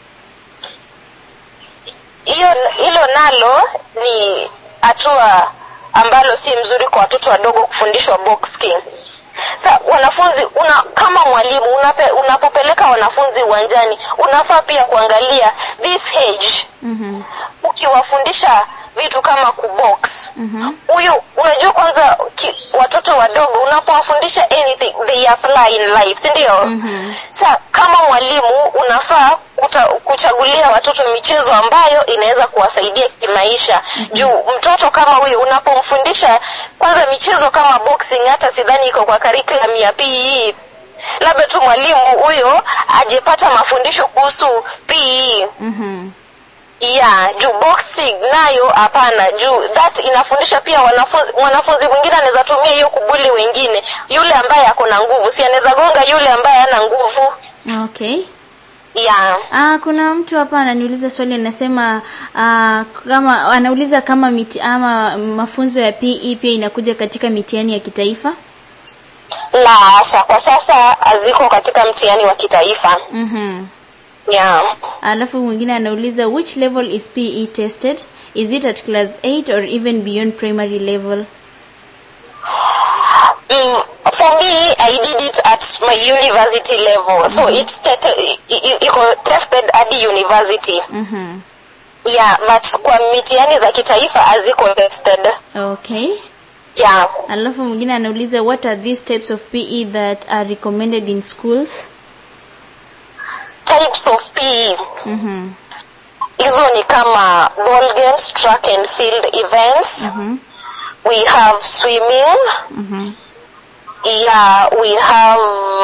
hiyo hilo nalo ni hatua ambalo si mzuri kwa watoto wadogo kufundishwa boxing sa wanafunzi una, kama mwalimu unape, unapopeleka wanafunzi uwanjani unafaa pia kuangalia this age mhm ukiwafundisha vitu kama kubox mhm huyu unajua kwanza ki, watoto wadogo unapowafundisha anything they apply in life si ndio Mhm. sa kama mwalimu unafaa kuta, kuchagulia watoto michezo ambayo inaweza kuwasaidia kimaisha juu mtoto kama huyu unapomfundisha kwanza michezo kama boxing hata sidhani iko kwa curriculum ya PE labda tu mwalimu huyo ajepata mafundisho kuhusu PE mhm yeah juu boxing nayo hapana juu that inafundisha pia wanafunzi mwanafunzi mwingine anaweza tumia hiyo kubuli wengine yule ambaye ako na nguvu si anaweza gonga yule ambaye hana nguvu okay yeah Ah, kuna mtu hapa ananiuliza swali anasema ah, kama anauliza kama miti, ama mafunzo ya PE pia inakuja katika mitihani ya kitaifa. la hasha kwa sasa haziko katika mtihani wa kitaifa Mhm. yeah Alafu mwingine anauliza which level is PE tested? Is it at class 8 or even beyond primary level? mm, for me i did it at my university level so it's te- i- i- iko tested hadi university Mhm. yeah but kwa mitihani za kitaifa haziko tested Okay. yeah Alafu mwingine anauliza what are these types of PE that are recommended in schools? types of PE Mhm. hizo ni kama ball games track and field events Mhm. we have swimming Mhm. yeah we have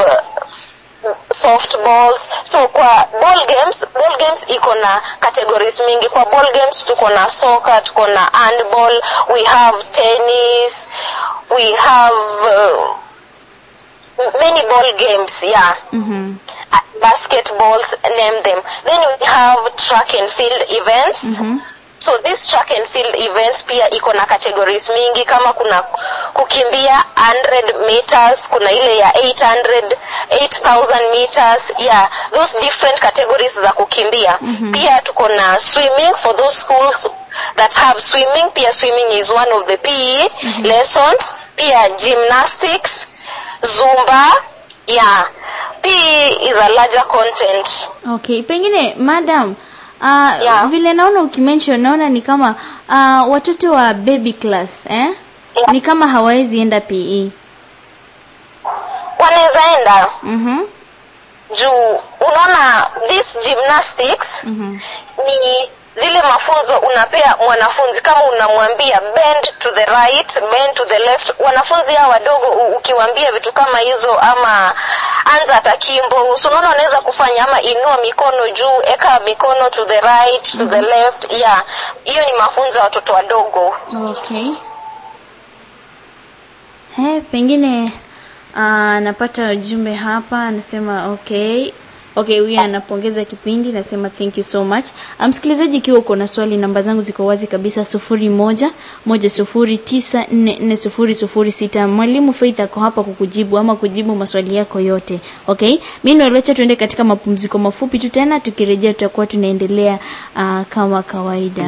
softballs so kwa ball games ball games iko na categories mingi kwa ball games tuko na soccer tuko na handball we have tennis we have uh, many ball games yeah Mhm. uh, basketballs name them then we have track and field events Mhm. so this track and field events pia iko na categories mingi kama kuna kukimbia 100 meters kuna ile ya 800 8000 meters yeah those different categories za kukimbia mm-hmm. pia tuko na swimming for those schools that have swimming pia swimming is one of the PE mm-hmm. lessons pia gymnastics zumba yeah PE is a larger content Okay, pengine madam uh, Yeah. vile naona ukimention naona ni kama uh, watoto wa baby class eh? Yeah. Ni kama hawawezi enda PE. wanaweza enda Mhm. juu unaona this gymnastics Mhm. ni zile mafunzo unapea mwanafunzi kama unamwambia bend to the right bend to the left wanafunzi hao wadogo u- ukiwaambia vitu kama hizo ama anza takimbo usunaona unaweza kufanya ama inua mikono juu eka mikono to the right to the left yeah hiyo ni mafunzo ya watoto wadogo okay He, pengine uh, napata ujumbe hapa anasema okay okay huyu anapongeza kipindi nasema thank you so much Ah, msikilizaji ikiwa uko na swali namba zangu ziko wazi kabisa sufuri moja moja sufuri tisa nne nne sufuri sufuri sita mwalimu faith ako hapa kukujibu ama kujibu maswali yako yote okay mi naelecha tuende katika mapumziko mafupi tu tena tukirejea tutakuwa tunaendelea uh, kama kawaida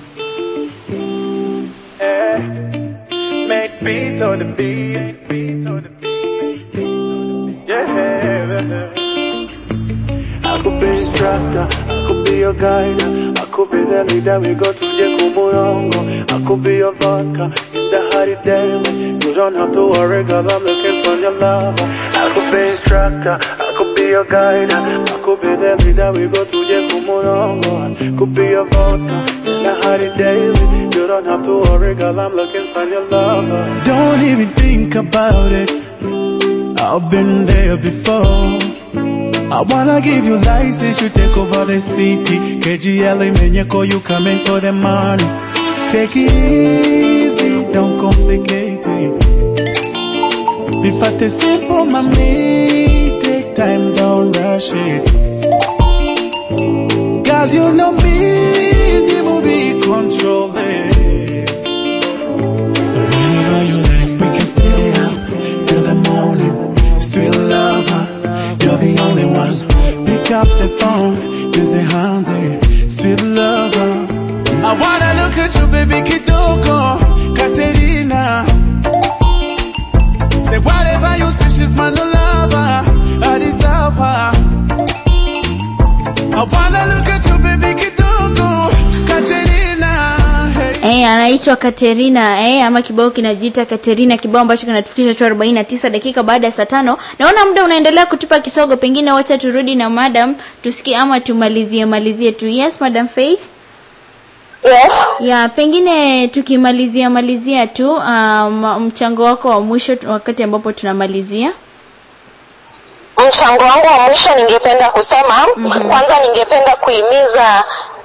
Make beats on the beat. Beats on the beat. Yeah. I could be instructor, I could be your guide, I could be the leader, we go to Jekumurongo. I could be your vodka in the hot day. You don't have to worry, cause I'm looking for your love. I could be instructor, I could be your guide, I could be the leader, we go to Jekumurongo. I could be your vodka in the hot day. You don't have to worry, cause I'm looking for your love. Don't even think about it. I've been there before. I wanna give you license, you take over the city. KGL Menyeko, you coming for the money. Take it easy, don't complicate it. Be fat is simple, mommy. Take time, don't rush it. Girl, you know me, the movie control it. So whenever you like, we can stay out till the morning. Sweet lover, you're the only one. Pick up the phone, busy handy. Sweet lover, I wanna look at you, baby Kitoko, Katerina. Say whatever you say, she's my new lover. I deserve her. I wanna look at you, baby Kitoko, Katerina. Hey. Eh, anaitwa Katerina eh, ama kibao kinajiita Katerina, kibao ambacho kinatufikisha tu 49 dakika baada ya saa tano. Naona muda unaendelea kutupa kisogo, pengine wacha turudi na madam tusikie ama tumalizie malizie tu. Yes, madam Faith. yes Ya, pengine tukimalizia malizia tu um, mchango wako wa mwisho tu- wakati ambapo tunamalizia. mchango wangu wa mwisho ningependa kusema mm-hmm. kwanza ningependa kuhimiza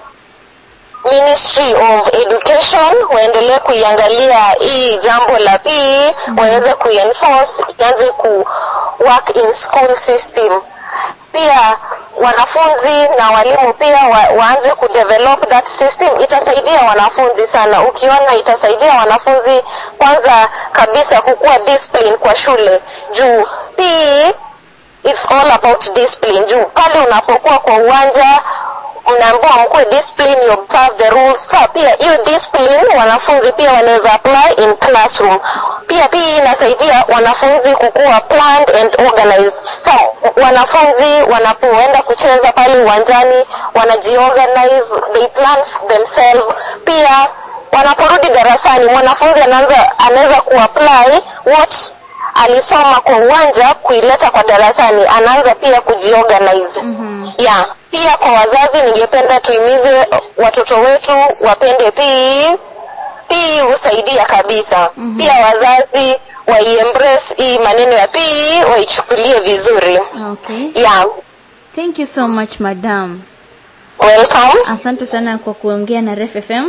ministry of education waendelee kuiangalia hii jambo la PE waweze kuenforce ianze ku work in school system pia wanafunzi na walimu pia wa, waanze kudevelop that system itasaidia wanafunzi sana ukiona itasaidia wanafunzi kwanza kabisa kukuwa discipline kwa shule juu PE it's all about discipline juu pale unapokuwa kwa uwanja mnaambiwa mkuwe discipline you observe the rules sa pia hiyo discipline wanafunzi pia wanaweza apply in classroom pia pia inasaidia wanafunzi kukuwa planned and organized sa wanafunzi wanapoenda kucheza pale uwanjani wanajiorganize they plan themselves pia wanaporudi darasani mwanafunzi anaanza anaweza kuapply what alisoma kwa uwanja kuileta kwa darasani anaanza pia kujiorganize mm-hmm. yeah pia kwa wazazi ningependa tuimize watoto wetu wapende pii pii husaidia kabisa mm-hmm. pia wazazi waiembrace hii maneno ya pii waichukulie vizuri Okay. yeah Thank you so much madam. welcome Asante sana kwa kuongea na Ref FM.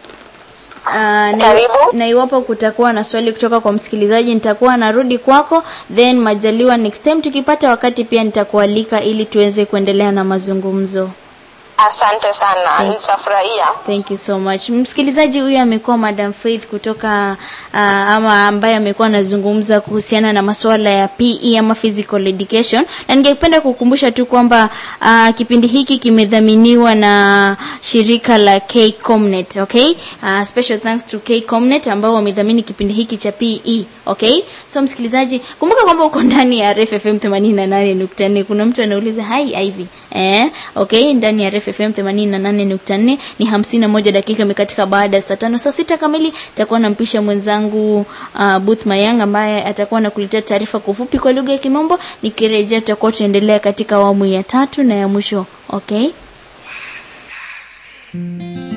Uh, na, Karibu. na iwapo kutakuwa na swali kutoka kwa msikilizaji nitakuwa narudi kwako then majaliwa next time tukipata wakati pia nitakualika ili tuweze kuendelea na mazungumzo asante sana nitafurahia Thank you so much. Msikilizaji huyu amekuwa Madam Faith kutoka uh, ama ambaye amekuwa anazungumza kuhusiana na masuala ya PE ama physical education, na ningependa kukumbusha tu kwamba uh, kipindi hiki kimedhaminiwa na shirika la KCOMNET, okay? Uh, special thanks to KCOMNET ambao wamedhamini kipindi hiki cha PE, okay? So msikilizaji, kumbuka kwamba uko ndani ya RF FM 88.4. Kuna mtu anauliza hi Ivy. Eh, okay, ndani ya RF FM 88.4 ni 51 dakika imekatika baada ya saa tano. Saa sita kamili takuwa nampisha mwenzangu uh, Booth Mayang ambaye atakuwa nakuletea taarifa kwa ufupi kwa lugha ya Kimombo. Nikirejea tutakuwa tunaendelea katika awamu ya tatu na ya mwisho. Okay?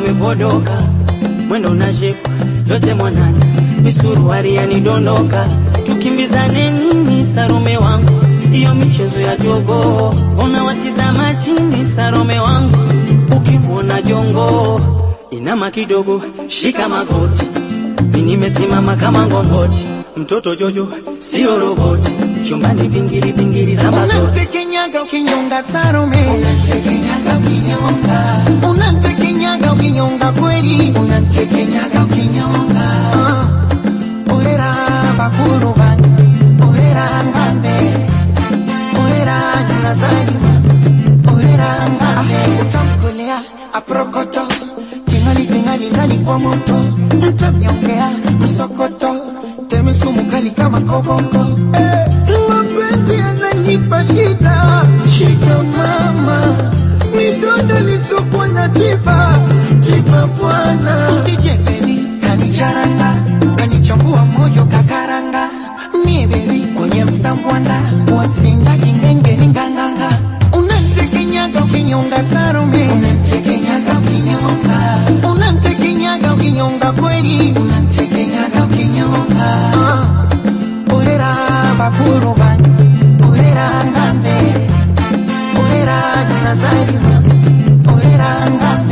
umepodoka mwendo na shepu yote mwanani misuruari yanidondoka tukimbizane nini sarome wangu hiyo michezo ya jogo unawatizama chini sarome wangu ukimwona jongo inama kidogo shika magoti mi nimesimama kama ngongoti mtoto jojo sio roboti chumbani pingili pingili samba zote Unamtekenyaga ukinyonga Salome, unamtekenyaga ukinyonga, unamtekenyaga ukinyonga kweli, unamtekenyaga ukinyonga. Ah, Ohera bakuru bangu, ohera ngambe, ohera nyuna zalima, ohera ngambe. Utamkolea aprokoto, tingali tingali ndani kwa moto, mtamnyongea msokoto, temi sumu kali kama koboko. Eh, mapenzi yananipa shida, shida mama, midonda lisokuwa na tiba, tiba bwana. Usije baby, kanicharanga, kanichambua moyo kakaranga, mie baby kwenye msambwanda, wasinga kingenge ninganganga, unantekenyaga ukinyonga Salome, unantekenyaga ukinyonga, unantekenyaga ukinyonga kweli, unantekenyaga ukinyonga. Ah. Ohera bakuru bangu, ohera ngambe, ohera nyuna zalima, ohera ngambe.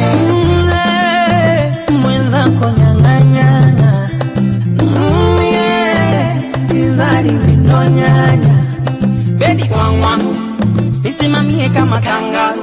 Mm, mwenzako nyang'anyana Mm, yeah, izari windonyanya bebi kwangwaru nisimamie kama kangaru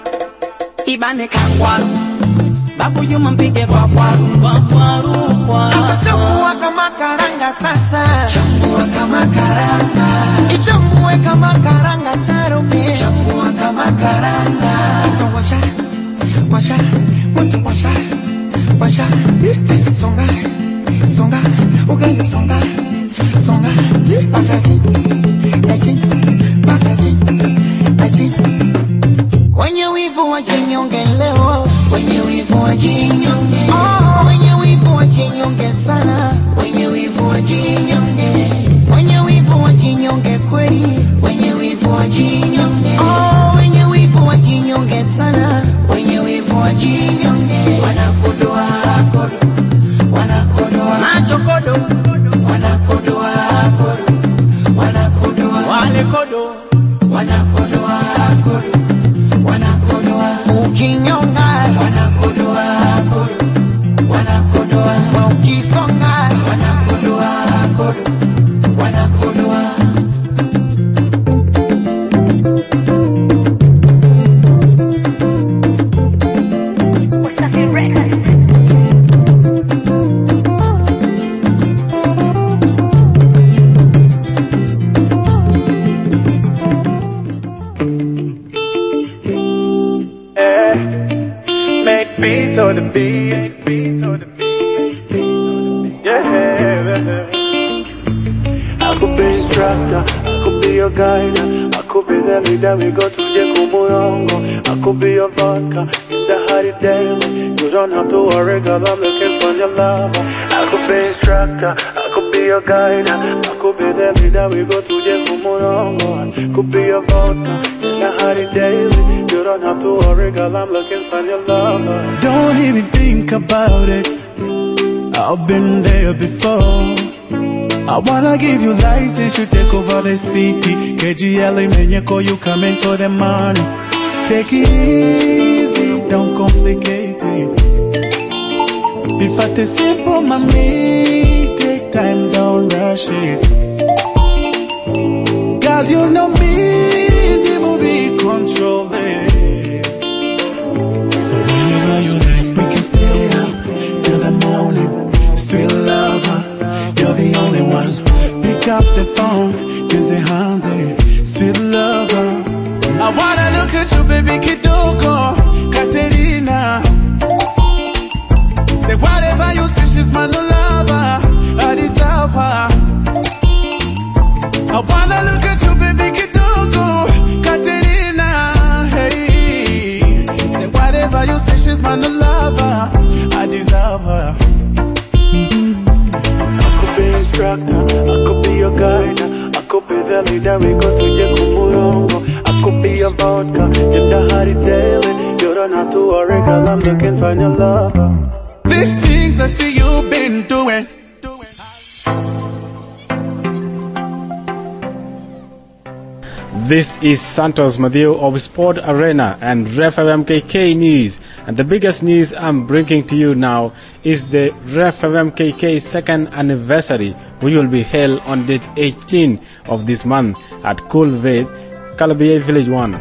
ibane kangwaru babu yuma mpige kwa kwaru kwa kwaru kwa Sasa chambua kama karanga sasa, chambua kama karanga, ichambue kama karanga Salome, chambua kama karanga. Sasa washa, washa, moto washa, washa, songa, songa, ugali songa, songa, pakaji, aji, pakaji, aji. Wenye wivu wajinyonge leo, wenye wivu wajinyonge. Oh, wenye wivu wajinyonge sana, wenye wivu wajinyonge. Wenye wivu wajinyonge kweli, wenye wivu wajinyonge. Oh, wenye wivu wajinyonge sana, wenye wivu wajinyonge. Wanakodoa kodo, wanakodoa macho kodo wanakodoa kodo, wanakodoa wale kodo wanakodoa kodo, wanakodoa ukinyonga, wanakodoa kodo, wanakodoa wa ukisonga, wanakodoa kodo, wanakodoa Wasafi Records. Eh, make beats on the beat, beats on the beat. Yeah. I could be instructor, I could be your guide, I could be the leader. We go to the Kumurongo. I could be your vodka in the hot day. You don't have to worry, girl. I'm looking for your love. I could be instructor, I could be your guide, I could be the leader. We go to the Kumurongo. I could be your vodka in the hot day. You don't have to worry, girl. I'm looking for your love. Don't even think about it. I've been there before. I wanna give you license, you take over the city. KGL Menyeko, you come in for the money. Take it easy, don't complicate it. If I tell simple, mommy, take time, don't rush it. Girl, you know me, the movie control it. So whenever you like, we can stay up till the morning. Sweet lover, you're the only one. Pick up the phone, busy handy. Sweet lover, I wanna look at you, baby Kitoko, Katerina. Say whatever you say, she's my new lover. I deserve her. I wanna look at you, baby Kitoko, Katerina. Hey, say whatever you say, she's my new lover. I deserve her. I could be instructor, I could be your guide, I could be the leader. We go to the Kumurongo. I could be your vodka. If the hottie daily, you don't have to worry, cause I'm looking for your lover. These things I see you've been doing. This is Santos Madio of Sport Arena and Ref MKK News. And the biggest news I'm bringing to you now is the Ref MKK second anniversary, which will be held on date 18 of this month at Kulved, Kalabia Village 1.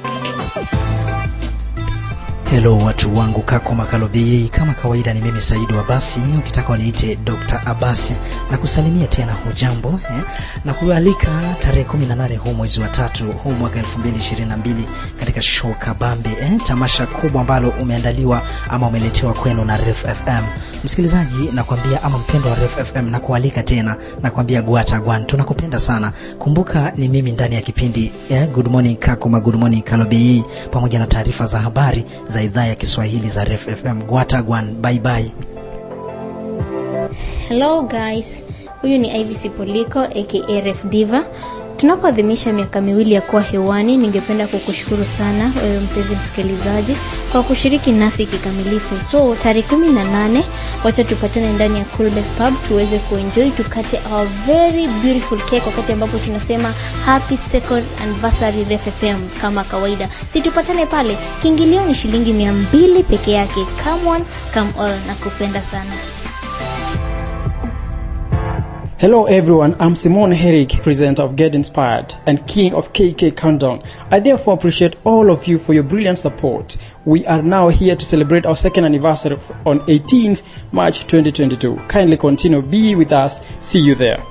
Hello watu wangu kako makalobi, kama kawaida ni mimi Saidi Abasi, ukitaka waniite Dr. Abasi na kusalimia tena hujambo eh? na kualika tarehe 18 huu mwezi wa tatu huu mwaka 2022 katika show Kabambe eh? tamasha kubwa ambalo umeandaliwa ama umeletewa kwenu na Ref FM. Msikilizaji nakwambia, ama mpendo wa Ref FM, nakualika tena, nakwambia gwata gwan, tunakupenda sana. Kumbuka ni mimi ndani ya kipindi eh? Good morning Kakuma, Good morning Kalobi, pamoja na taarifa za habari za idhaa ya Kiswahili za Ref FM. Gwata gwan, bye bye. Hello guys, huyu ni Ivy Poliko aka Ref Diva. Tunapoadhimisha miaka miwili ya kuwa hewani, ningependa kukushukuru sana wewe mpenzi msikilizaji kwa kushiriki nasi kikamilifu. So tarehe kumi na nane, wacha tupatane ndani ya Coolbest Pub tuweze kuenjoy, tukate our very beautiful cake wakati ambapo tunasema happy second anniversary Ref FM kama kawaida. Si tupatane pale, kiingilio ni shilingi mia mbili peke yake. Come on, come all, nakupenda sana. Hello everyone, I'm Simon Herrick, presenter of Get Inspired and king of KK Countdown. I therefore appreciate all of you for your brilliant support. We are now here to celebrate our second anniversary on 18th March 2022. Kindly continue, be with us. See you there.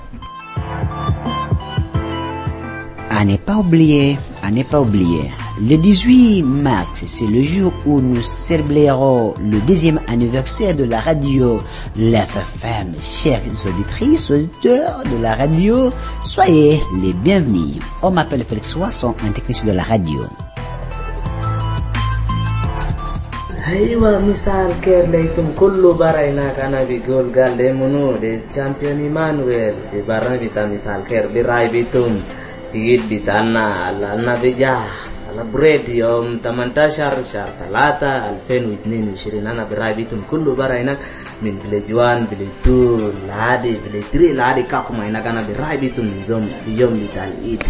À ne pas oublier, à ne pas oublier. Le 18 mars, c'est le jour où nous célébrerons le deuxième anniversaire de la radio l'FFM. Chères auditrices, auditeurs de la radio, soyez les bienvenus. On m'appelle Félix Wasson, un technicien de la radio. Aiwa misal kerle itum kullu baraina kana bi gol galde munu de champion Emmanuel de barana bita misal ker bi rai bitum digit bitana alalna bija celebrate yom tamantashar shar talata 2022 ana bi rai bitum kullu baraina min village 1 village 2 ladi village 3 ladi kakuma ina kana bi rai bitum zom yom bital it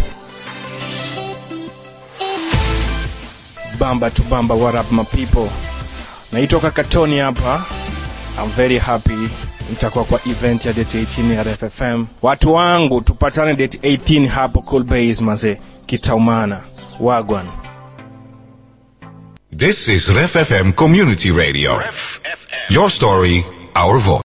bamba to bamba what up my people naitoka katoni hapa I'm very happy nitakuwa kwa event ya date 18 ya RFFM watu wangu tupatane date 18 hapo cool base maze kitaumana wagwan This is Ref FM Community Radio. Your story, our voice.